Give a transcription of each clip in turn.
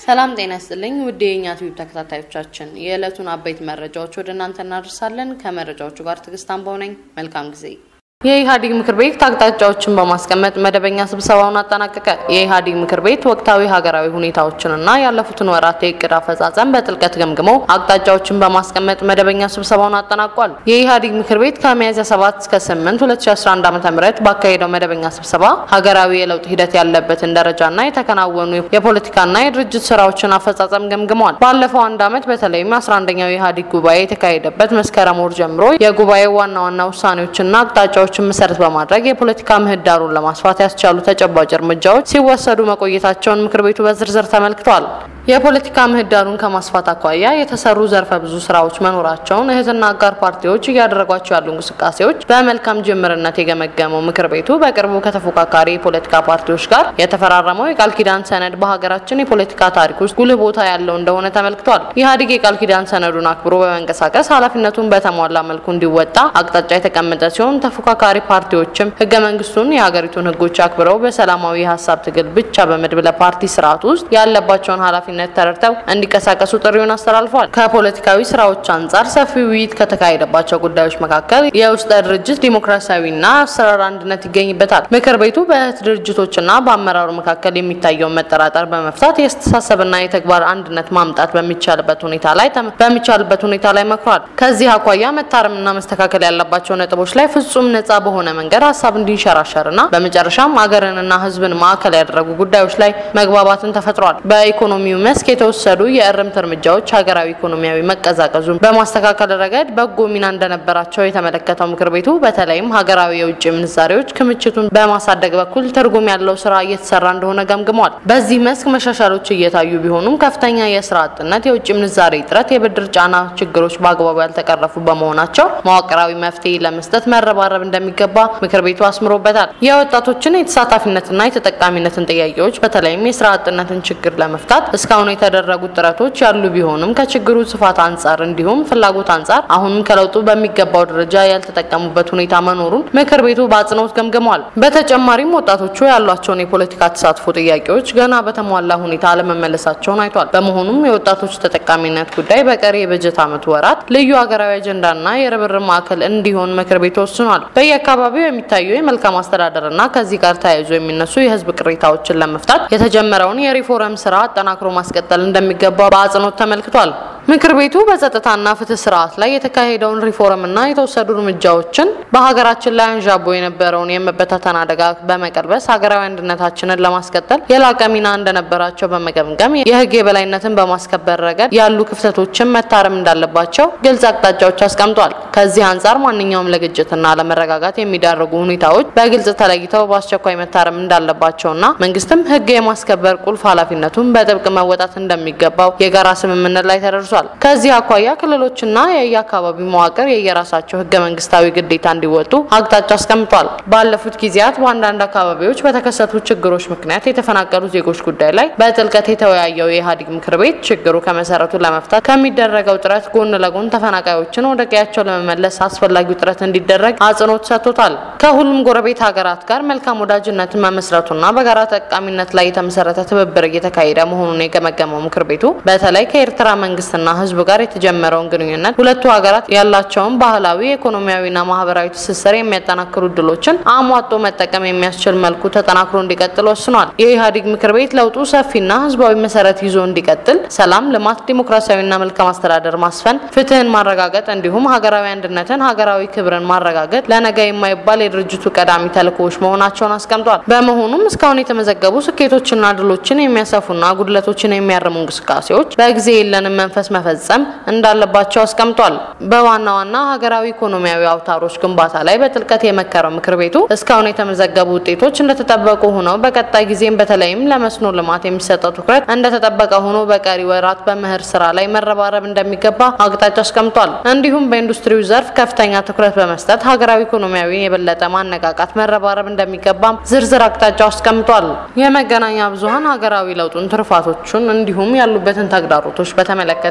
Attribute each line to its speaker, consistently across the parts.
Speaker 1: ሰላም ጤና ይስጥልኝ ውድ የእኛ ቲዩብ ተከታታዮቻችን የዕለቱን አበይት መረጃዎች ወደ እናንተ እናደርሳለን። ከመረጃዎቹ ጋር ትዕግስት አምባው ነኝ። መልካም ጊዜ። የኢህአዴግ ምክር ቤት አቅጣጫዎችን በማስቀመጥ መደበኛ ስብሰባውን አጠናቀቀ። የኢህአዴግ ምክር ቤት ወቅታዊ ሀገራዊ ሁኔታዎችንና ያለፉትን ወራት የእቅድ አፈጻጸም በጥልቀት ገምግሞ አቅጣጫዎችን በማስቀመጥ መደበኛ ስብሰባውን አጠናቋል። የኢህአዴግ ምክር ቤት ከሚያዝያ 7 እስከ 8 2011 ዓ.ም ባካሄደው መደበኛ ስብሰባ ሀገራዊ የለውጥ ሂደት ያለበትን ደረጃና የተከናወኑ የፖለቲካና የድርጅት ስራዎችን አፈጻጸም ገምግመዋል። ባለፈው አንድ ዓመት በተለይም 11ኛው የኢህአዴግ ጉባኤ የተካሄደበት መስከረም ወር ጀምሮ የጉባኤው ዋና ዋና ውሳኔዎችና አቅጣጫዎች ጉዳዮችን መሰረት በማድረግ የፖለቲካ ምህዳሩን ለማስፋት ያስቻሉ ተጨባጭ እርምጃዎች ሲወሰዱ መቆየታቸውን ምክር ቤቱ በዝርዝር ተመልክቷል። የፖለቲካ ምህዳሩን ከማስፋት አኳያ የተሰሩ ዘርፈ ብዙ ስራዎች መኖራቸውን እህትና አጋር ፓርቲዎች እያደረጓቸው ያሉ እንቅስቃሴዎች በመልካም ጅምርነት የገመገመው ምክር ቤቱ በቅርቡ ከተፎካካሪ የፖለቲካ ፓርቲዎች ጋር የተፈራረመው የቃል ኪዳን ሰነድ በሀገራችን የፖለቲካ ታሪክ ውስጥ ጉልህ ቦታ ያለው እንደሆነ ተመልክቷል። ኢህአዴግ የቃል ኪዳን ሰነዱን አክብሮ በመንቀሳቀስ ኃላፊነቱን በተሟላ መልኩ እንዲወጣ አቅጣጫ የተቀመጠ ሲሆን ተፎካካሪ ፓርቲዎችም ህገ መንግስቱን የሀገሪቱን ህጎች አክብረው በሰላማዊ የሀሳብ ትግል ብቻ በመድብለ ፓርቲ ስርዓት ውስጥ ያለባቸውን ኃላፊነት ተረድተው እንዲቀሳቀሱ ጥሪውን አስተላልፏል። ከፖለቲካዊ ስራዎች አንጻር ሰፊ ውይይት ከተካሄደባቸው ጉዳዮች መካከል የውስጠ ድርጅት ዲሞክራሲያዊና አሰራር አንድነት ይገኝበታል። ምክር ቤቱ በእህት ድርጅቶችና በአመራሩ መካከል የሚታየውን መጠራጠር በመፍታት የአስተሳሰብና የተግባር አንድነት ማምጣት በሚቻልበት ሁኔታ ላይ በሚቻልበት ሁኔታ ላይ መክሯል። ከዚህ አኳያ መታረምና መስተካከል ያለባቸው ነጥቦች ላይ ፍጹም ነጻ በሆነ መንገድ ሀሳብ እንዲንሸራሸርና በመጨረሻም ሀገርንና ህዝብን ማዕከል ያደረጉ ጉዳዮች ላይ መግባባትን ተፈጥሯል። በኢኮኖሚው መስክ የተወሰዱ የእርምት እርምጃዎች ሀገራዊ ኢኮኖሚያዊ መቀዛቀዙን በማስተካከል ረገድ በጎ ሚና እንደነበራቸው የተመለከተው ምክር ቤቱ በተለይም ሀገራዊ የውጭ ምንዛሬዎች ክምችቱን በማሳደግ በኩል ትርጉም ያለው ስራ እየተሰራ እንደሆነ ገምግሟል። በዚህ መስክ መሻሻሎች እየታዩ ቢሆኑም ከፍተኛ የስራ አጥነት፣ የውጭ ምንዛሬ እጥረት፣ የብድር ጫና ችግሮች በአግባቡ ያልተቀረፉ በመሆናቸው መዋቅራዊ መፍትሄ ለመስጠት መረባረብ እንደሚገባ ምክር ቤቱ አስምሮበታል። የወጣቶችን የተሳታፊነትና የተጠቃሚነትን ጥያቄዎች በተለይም የስራ አጥነትን ችግር ለመፍታት እስካሁን የተደረጉት ጥረቶች ያሉ ቢሆንም ከችግሩ ስፋት አንጻር እንዲሁም ፍላጎት አንጻር አሁንም ከለውጡ በሚገባው ደረጃ ያልተጠቀሙበት ሁኔታ መኖሩን ምክር ቤቱ በአጽንኦት ገምግሟል። በተጨማሪም ወጣቶቹ ያሏቸውን የፖለቲካ ተሳትፎ ጥያቄዎች ገና በተሟላ ሁኔታ አለመመለሳቸውን አይቷል። በመሆኑም የወጣቶች ተጠቃሚነት ጉዳይ በቀሪ የበጀት ዓመቱ ወራት ልዩ ሀገራዊ አጀንዳና የርብርብ ማዕከል እንዲሆን ምክር ቤቱ ወስኗል። በየአካባቢው የሚታዩ የመልካም አስተዳደርና ከዚህ ጋር ተያይዞ የሚነሱ የህዝብ ቅሬታዎችን ለመፍታት የተጀመረውን የሪፎርም ስራ አጠናክሮ ማስቀጠል እንደሚገባ በአጽንኦት ተመልክቷል። ምክር ቤቱ በጸጥታና ፍትህ ስርዓት ላይ የተካሄደውን ሪፎርምና የተወሰዱ እርምጃዎችን በሀገራችን ላይ አንዣቦ የነበረውን የመበታተን አደጋ በመቀልበስ ሀገራዊ አንድነታችንን ለማስቀጠል የላቀ ሚና እንደነበራቸው በመገምገም የህግ የበላይነትን በማስከበር ረገድ ያሉ ክፍተቶችን መታረም እንዳለባቸው ግልጽ አቅጣጫዎች አስቀምጧል። ከዚህ አንጻር ማንኛውም ለግጭትና ለመረጋጋት የሚዳርጉ ሁኔታዎች በግልጽ ተለይተው በአስቸኳይ መታረም እንዳለባቸውና መንግስትም ህግ የማስከበር ቁልፍ ኃላፊነቱን በጥብቅ መወጣት እንደሚገባው የጋራ ስምምነት ላይ ተደርሷል። ከዚህ አኳያ ክልሎችና የየአካባቢ መዋቅር የየራሳቸው ህገ መንግስታዊ ግዴታ እንዲወጡ አቅጣጫ አስቀምጧል። ባለፉት ጊዜያት በአንዳንድ አካባቢዎች በተከሰቱ ችግሮች ምክንያት የተፈናቀሉ ዜጎች ጉዳይ ላይ በጥልቀት የተወያየው የኢህአዴግ ምክር ቤት ችግሩ ከመሰረቱ ለመፍታት ከሚደረገው ጥረት ጎን ለጎን ተፈናቃዮችን ወደ ቀያቸው ለመመለስ አስፈላጊው ጥረት እንዲደረግ አጽንኦት ሰጥቶታል። ከሁሉም ጎረቤት ሀገራት ጋር መልካም ወዳጅነትን መመስረቱና በጋራ ጠቃሚነት ላይ የተመሰረተ ትብብር እየተካሄደ መሆኑን የገመገመው ምክር ቤቱ በተለይ ከኤርትራ መንግስትና ህዝብ ጋር የተጀመረው ግንኙነት ሁለቱ ሀገራት ያላቸውን ባህላዊ ኢኮኖሚያዊና ማህበራዊ ትስስር የሚያጠናክሩ እድሎችን አሟጦ መጠቀም የሚያስችል መልኩ ተጠናክሮ እንዲቀጥል ወስኗል። የኢህአዴግ ምክር ቤት ለውጡ ሰፊና ህዝባዊ መሰረት ይዞ እንዲቀጥል ሰላም፣ ልማት፣ ዲሞክራሲያዊና መልካም አስተዳደር ማስፈን፣ ፍትህን ማረጋገጥ እንዲሁም ሀገራዊ አንድነትን፣ ሀገራዊ ክብርን ማረጋገጥ ለነገ የማይባል የድርጅቱ ቀዳሚ ተልእኮዎች መሆናቸውን አስቀምጧል። በመሆኑም እስካሁን የተመዘገቡ ስኬቶችና ድሎችን የሚያሰፉና ጉድለቶችን የሚያርሙ እንቅስቃሴዎች በጊዜ የለንም መንፈስ መፈጸም እንዳለባቸው አስቀምጧል። በዋና ዋና ሀገራዊ ኢኮኖሚያዊ አውታሮች ግንባታ ላይ በጥልቀት የመከረው ምክር ቤቱ እስካሁን የተመዘገቡ ውጤቶች እንደተጠበቁ ሆነው በቀጣይ ጊዜም በተለይም ለመስኖ ልማት የሚሰጠው ትኩረት እንደተጠበቀ ሆኖ በቀሪ ወራት በመኸር ስራ ላይ መረባረብ እንደሚገባ አቅጣጫ አስቀምጧል። እንዲሁም በኢንዱስትሪው ዘርፍ ከፍተኛ ትኩረት በመስጠት ሀገራዊ ኢኮኖሚያዊ የበለጠ ማነቃቃት መረባረብ እንደሚገባም ዝርዝር አቅጣጫ አስቀምጧል። የመገናኛ ብዙኃን ሀገራዊ ለውጡን ትሩፋቶቹን እንዲሁም ያሉበትን ተግዳሮቶች በተመለከተ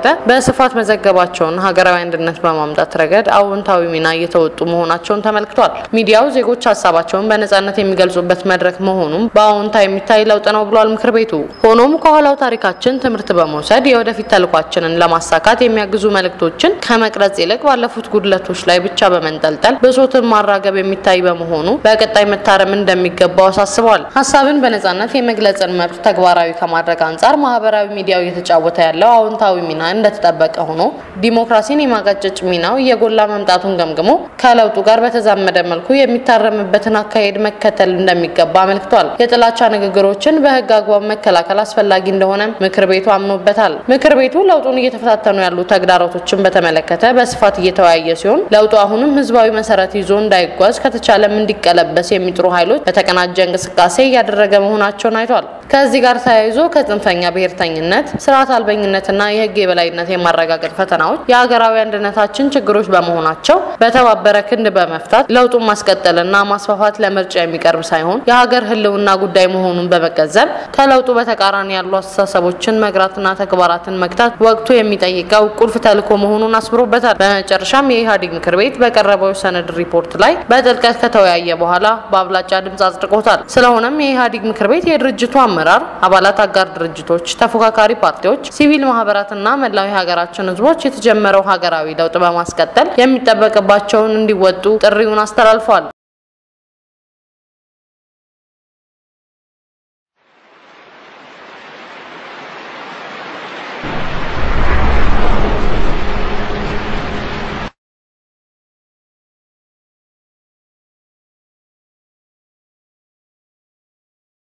Speaker 1: በስፋት መዘገባቸውን ሀገራዊ አንድነት በማምጣት ረገድ አዎንታዊ ሚና እየተወጡ መሆናቸውን ተመልክቷል። ሚዲያው ዜጎች ሀሳባቸውን በነጻነት የሚገልጹበት መድረክ መሆኑም በአዎንታ የሚታይ ለውጥ ነው ብሏል ምክር ቤቱ። ሆኖም ከኋላው ታሪካችን ትምህርት በመውሰድ የወደፊት ተልኳችንን ለማሳካት የሚያግዙ መልእክቶችን ከመቅረጽ ይልቅ ባለፉት ጉድለቶች ላይ ብቻ በመንጠልጠል ብሶትን ማራገብ የሚታይ በመሆኑ በቀጣይ መታረም እንደሚገባው አሳስበዋል። ሀሳብን በነጻነት የመግለጽን መብት ተግባራዊ ከማድረግ አንጻር ማህበራዊ ሚዲያው እየተጫወተ ያለው አዎንታዊ ሚና እንደተጠበቀ ሆኖ ዲሞክራሲን የማቀጨጭ ሚናው እየጎላ መምጣቱን ገምግሞ ከለውጡ ጋር በተዛመደ መልኩ የሚታረምበትን አካሄድ መከተል እንደሚገባ አመልክቷል። የጥላቻ ንግግሮችን በህግ አግባብ መከላከል አስፈላጊ እንደሆነ ምክር ቤቱ አምኖበታል። ምክር ቤቱ ለውጡን እየተፈታተኑ ያሉ ተግዳሮቶችን በተመለከተ በስፋት እየተወያየ ሲሆን ለውጡ አሁንም ህዝባዊ መሰረት ይዞ እንዳይጓዝ ከተቻለም እንዲቀለበስ የሚጥሩ ኃይሎች በተቀናጀ እንቅስቃሴ እያደረገ መሆናቸውን አይቷል። ከዚህ ጋር ተያይዞ ከጽንፈኛ ብሔርተኝነት፣ ስርዓት አልበኝነትና የህግ የበላይነት የማረጋገጥ ፈተናዎች የሀገራዊ አንድነታችን ችግሮች በመሆናቸው በተባበረ ክንድ በመፍታት ለውጡን ማስቀጠልና ማስፋፋት ለምርጫ የሚቀርብ ሳይሆን የሀገር ህልውና ጉዳይ መሆኑን በመገንዘብ ከለውጡ በተቃራኒ ያሉ አስተሳሰቦችን መግራትና ተግባራትን መግታት ወቅቱ የሚጠይቀው ቁልፍ ተልዕኮ መሆኑን አስምሮበታል። በመጨረሻም የኢህአዴግ ምክር ቤት በቀረበው ሰነድ ሪፖርት ላይ በጥልቀት ከተወያየ በኋላ በአብላጫ ድምፅ አጽድቆታል። ስለሆነም የኢህአዴግ ምክር ቤት የድርጅቱ አመራር አባላት፣ አጋር ድርጅቶች፣ ተፎካካሪ ፓርቲዎች፣ ሲቪል ማህበራትና መላው የሀገራችን ህዝቦች የተጀመረው ሀገራዊ ለውጥ በማስቀጠል የሚጠበቅባቸውን እንዲወጡ ጥሪውን አስተላልፈዋል።